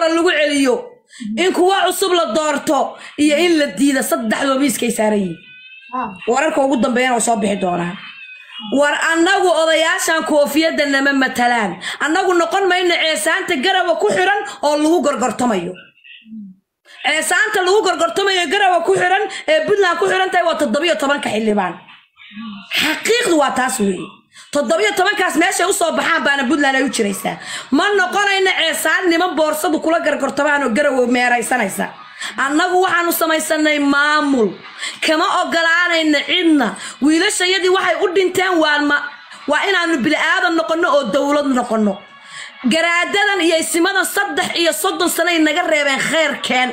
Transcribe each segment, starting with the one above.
hore lagu celiyo in kuwa cusub la doorto iyo in la diida saddexdoo miiskay saaran yihiin wararka ugu dambeeyana way soo bixi doonaan war annagu odayaashan koofiyadda nama matalaan annagu noqon mayno ceesaanta garawa ku xiran oo lagu gorgortamayo ceesaanta lagu gorgortamayo garawa ku xiran ee puntland ku xiran tahay waa toddobiyo tobanka xildhibaan xaqiiqdu waa taas weeye toddobiyo tobankaas meeshay usoo baxaan baana puntland ay u jiraysaa ma noqonayno ceesaan niman boorsadu kula gargortamaan oo garawa meeraysanaysa annagu waxaanu samaysanay maamul kama ogolaanayna cidna wiilashayadii waxay u dhinteen waanma waa inaanu bili-aadan noqonno oo dowlad noqonno garaadadan iyo isimadan saddex iyo soddon sanay naga reebeen kheyrkeen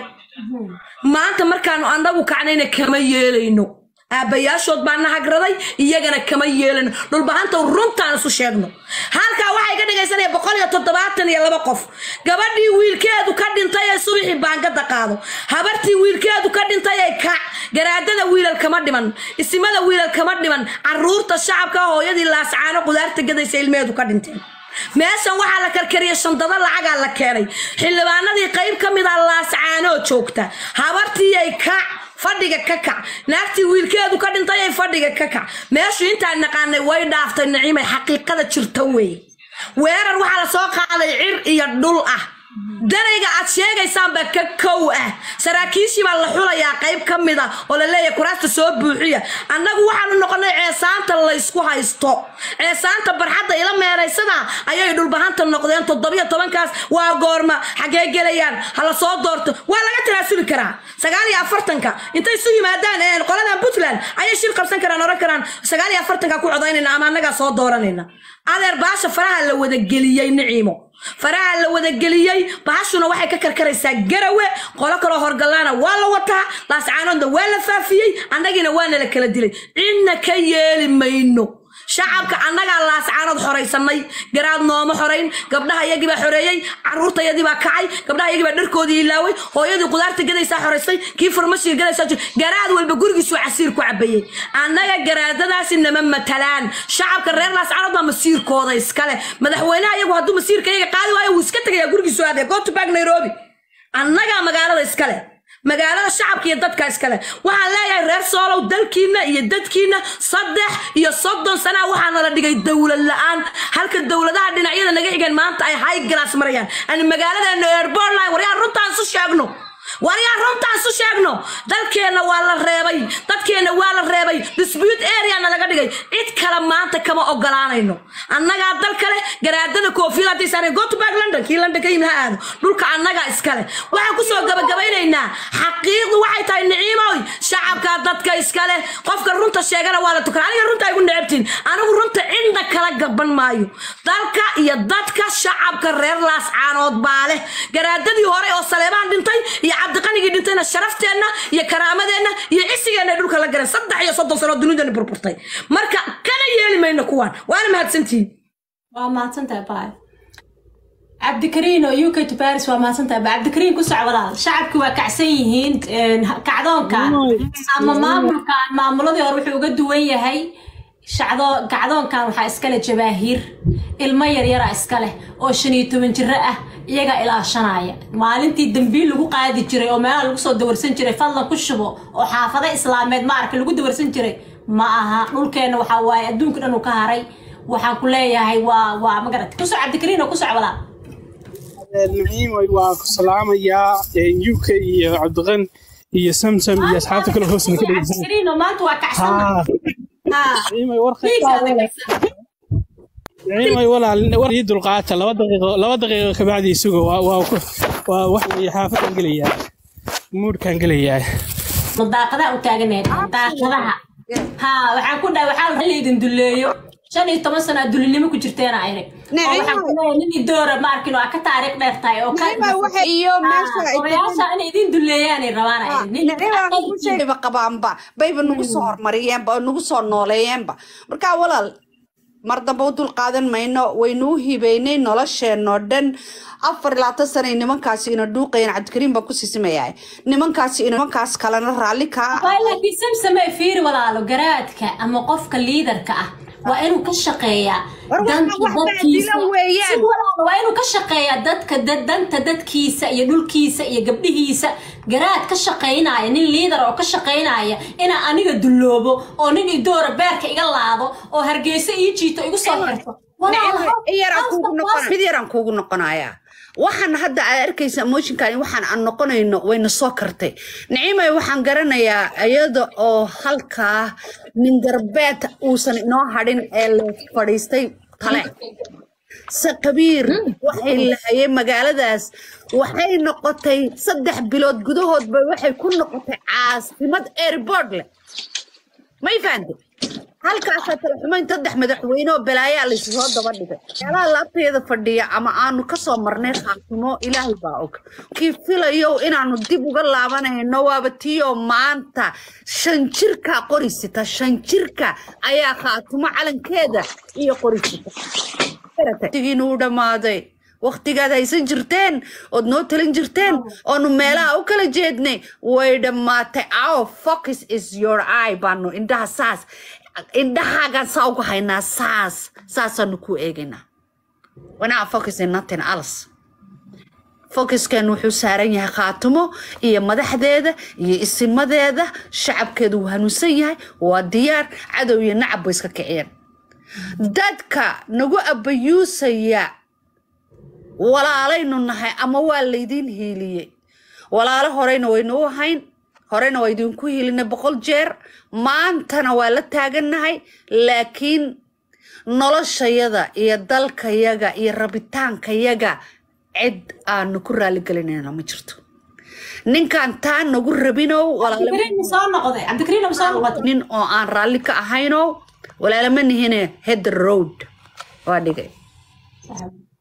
maanta markaanu annagu kacnayna kama yeelayno aabbayaashood baa na hagraday iyagana kama yeelano dhulbahanta runtaan isu sheegno halkaa waxay ka dhigaysanaya boqol iyo toddobaatan iyo laba qof gabadhii wiilkeedu ka dhintay ee subaxii baangada qaado habartii wiilkeedu ka dhintay ee kac garaadada wiilal kama dhiman isimada wiilal kama dhiman caruurta shacabka hooyadii laascaano qudaarta gadaysa ilmeheedu ka dhinteen meeshan waxaa la karkariyay shandado lacagaa la keenay xildhibaanadii qayb ka mid a laascaanoo joogta habartii ay kac fadhiga ka kac naagtii wiilkeedu ka dhintay ay fadhiga ka kac meeshu intaan naqaanay way dhaaftay naciimay xaqiiqada jirta weeye weerar waxaa la soo qaaday cir iyo dhul ah darayga aad sheegaysaanba ka kow ah saraakiishii baa la xulayaa qayb ka mid a oo la leeyahay kuraasta soo buuxiya annagu waxaanu noqonay ceesaanta laysku haysto ceesaanta barxadda ila meeraysada ayay dhulbahanta noqdeen toddobiyo tobankaas waa goorma xaggee gelayaan hala soo doorto waa laga tanaasuli karaa sagaal iyo afartanka intay isu yimaadaan qoladan puntland ayay shir qabsan karaan oran karaan sagaal iyo afartanka ku codaynayna ama annagaa soo dooranayna adeer baasha faraha la wadageliyey niciimo faraha la wadageliyey bahashuna waxay ka karkaraysaa garawe qolo kaloo horgalaana waa la wataa laascaanoodna waa la faafiyey annagiina waana la kala dilay cidna ka yeeli mayno shacabka annagaa laascaanood xoraysanay garaad nooma xorayn gabdhaha iyagibaa xoreeyey caruurtayadibaa kacay gabdhaha iyagibaa dharkoodii ilaaway hooyadii qudaarta gadaysaa xoraysay kii farmashiga gadaysaa garaad walba gurigiisuu casiir ku cabayey annaga garaadadaasi nama matalaan shacabka reer laascaanood baa masiirkooda iskale madaxweynaha iyagu hadduu masiirka iyaga qaadi waayo wuu iska tegayaa gurigiisu aadee go to back nairobi annagaa magaalada iskale magaalada shacabka iyo dadka iskale waxaan leeyahay reer soolow dalkiina iyo dadkiina saddex iyo soddon sanaa waxaa nala dhigay dowlad la-aan halka dowladaha dhinacyada naga xigeen maanta ay high glass marayaan ani magaaladeena airbortline waryaan runtaan isu sheegno waryaan runtaan isu sheegno dalkeenna waa la reebay dadkeenna waa la reebay dispute areana laga dhigay cid kale maanta kama ogolaanayno annagaa dal kale garaadada koofiyada haddii saareen go to back london kii london ka yimid ha aado dhulka annagaa iskale waxaan kusoo gabagabaynaynaa xaqiiqdu waxay tahay niciimoy shacabka dadka iskale qofka runta sheegana waa la tukan aniga runta igu necabtiin anigu runta cidna kala gaban maayo dalka iyo dadka shacabka reer laascaanood baa leh garaadadii hore oo saleebaan dhintay iyo cabdiqanigii dhintayna sharafteenna iyo karaamadeenna iyo cisigeenna dhulka la galeen saddex iyo soddon sano dunidani burburtay marka kana yeeli mayno kuwaan waana mahadsantihiin waa mahadsantahay baay cabdikariin oo uk to paris waa mahadsantahay ba cabdikariin ku soc walaal shacabki waa kacsan yihiin kacdoonkan ama maamulkan maamuladii hore wuxuu uga duwan yahay shacdo kacdoonkan waxaa iskale jabaahiir ilmo yaryara iskale oo shan iyo toban jiro ah iyagaa ilaashanaya maalintii dambiil lagu qaadi jiray oo meelaha lagu soo dawarsan jiray fadlan ku shubo oo xaafado islaameed maarka lagu dawarsan jiray ma aha dhulkeenna waxaa waaye adduunka dhan uu ka haray waxaan ku leeyahay waa waa magarad kusoc cabdikariin oo ku soc walaa naciim waa ku salaamayaa uk iyo cabdiqan iyo samsam iyo asxaabta kale hoosna ka dhegeysan cabdikariin oo maanta waa kacsan naciimay naciimay walaal war ii dulqaata laba daqiiqo laba daqiiqo kabacdi isugo waa waa ku waa wax weeye xaafadaan gelayaa muudkaan gelayaa daaqadaha u taaganayd daaqadaha ha waxaan ku dhahay waxaa la idin duleeyo shan iyo toban sano aad dulinimo ku jirteena aynag oo waxaan ku leeyahay nin idoora ma arkin oo aa ka taariikh dheer tahay oo ka iyo meesha odayaasha inay idin duleeyaanay rabaan aynag nin nicibaa qabaanba bayba nagu soo hormariyeenba oo nagu soo nooleeyeenba markaa walaal mar dambe u dul qaadan mayno waynuu hibeynay nolosheenoo dhan afar labaatan sanay nimankaasi ina dhuuqayeen cabdikariim baa ku siisimayahay nimankaasi nimankaas kalena raalli kaa laakiin samsame fiiri walaalo garaadka ama qofka liidarka ah waa inuu ka shaqeeyaa War waxaan danka wax dadkiisa faa'iido weeyaan. si walaal waa inuu ka shaqeeyaa dadka dad- danta dadkiisa iyo dhulkiisa iyo gabdhihiisa garaad ka shaqaynaya nin liidar oo ka shaqaynaya inaa aniga dulloobo oo nin idoora beerka iga laado oo hargeysa ii jiito igu soo xirto Walaal, how- in yaraan how's the kuugu noqon possible? mid yaraan kuugu noqonayaa waxaan hadda aad arkaysa emotionkan waxaan aan noqonayno wayna soo kartay nicimay waxaan garanayaa iyada oo halkaa nin garbeed uusan inoo hadhin ee la fadhiistay tale sakabiir waxay lahayeen magaaladaas waxay noqotay saddex bilood gudahoodba waxay ku noqotay caasimad airport leh may fahante halkaasaa talaxumayn saddex madaxweyne oo balaayaa laysu soo daba dhigay meelaha laabteeda fadhiya ama aanu kasoo marnay khaatimo ilaahay baa og kii filayo inaanu dib uga laabanayno waaba tiyo maanta shan jirka qorisita shan jirka ayaa khaatimo calankeeda iyo qorisita waqtigiina u dhammaaday waqtigaad haysan jirteen ood noo talin jirteen oonu meelaha u kala jeednay way dhammaatay our focus is your eye baanu indhaha saas indhahaagaan saa ugu haynaa saas saasaanu ku eegaynaa wanaa focus in nothing else focuskan wuxuu saaran yahay khaatimo iyo madaxdeeda iyo isimadeeda shacabkeedu wuu hanuunsan yahay waa diyaar cadow iyo nacab bay iska kiciyeen dadka nagu abayuusaya walaalaynu nahay ama waa laydiin hiiliyey walaalo horeyna waynu u ahayn horena waa idinku hiilinay boqol jeer maantana waa la taagannahay laakiin noloshayada iyo dalkayaga iyo rabitaankayaga cid aanu ku raaligelinayna ma jirto ninkan taa nagu rabinow walaalo cabdikariin ma soo noqday cabdikariin ma soo noqotay nin oo aan raalli ka ahaynow walaalama nihine head the road waa dhigay Saxib.